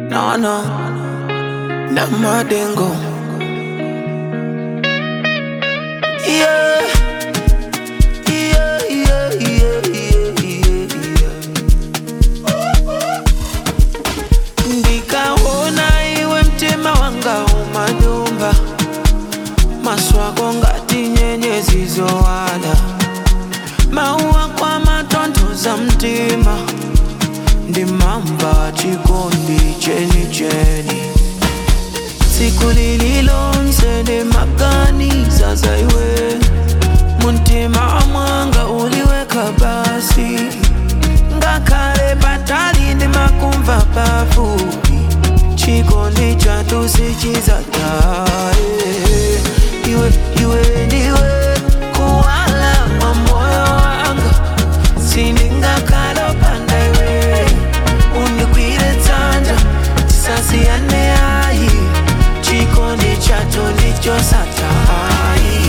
No, no, na madengo. Yeah. Yeah, yeah, yeah, yeah, yeah, yeah. Ndikaona iwe mtima wanga umanyumba maswako ngati nyenyezi zowala mauwa kwa matonthoza mtima ndimamba chikondi cheni cheni tsiku lililonse ndimaganiza za iwe muntima mwanga uliweka basi ngakhale patali ndimakumva pafupi chikondi chathu sichizataye iwe iwe ndiwe kuwala kwa moyo wanga sindingakhala opanda iwe undigwire dzanja tisasiyane ayi chikondi chathu ndichosatayi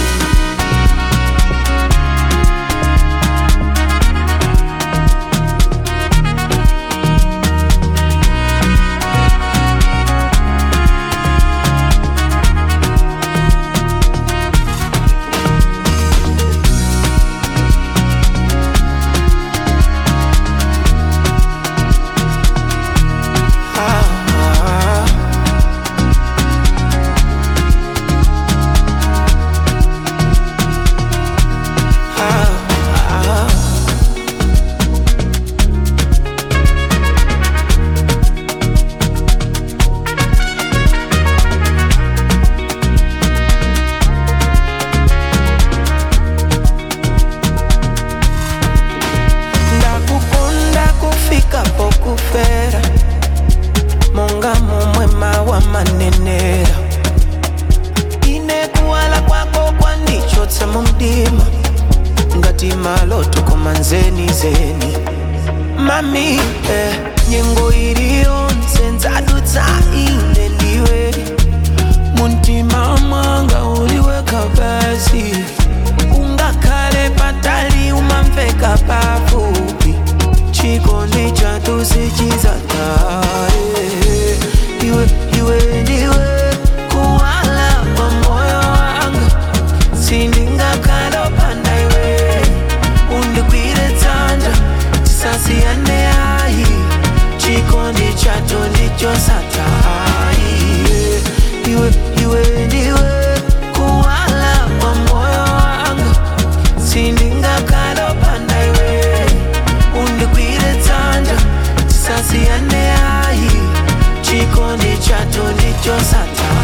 ah, ah. Ah, ah. ndakukonda kufika pokufera monga momwe mawa manenera ine kuwala kwako kwandichotsa mu mdima ngati maloto koma nzeni zeni mami eh, nyengo iliyonse ndzadutsa ine ndiwe muntima mwanga uliweka basi ungakhale patali umamveka pafupi chikondi chathu sichizataye iwe iwe ndiwe kuwala kwa moyo wanga sindingakhala opanda iwe undigwire dzanja tisasiyane ayi chikondi chathu ndichosatayi iwe iwe ndiwe kuwala kwa moyo wanga sindingakhala opanda iwe undigwire dzanja tisasiyane ayi chikondi chathu ndichosatayi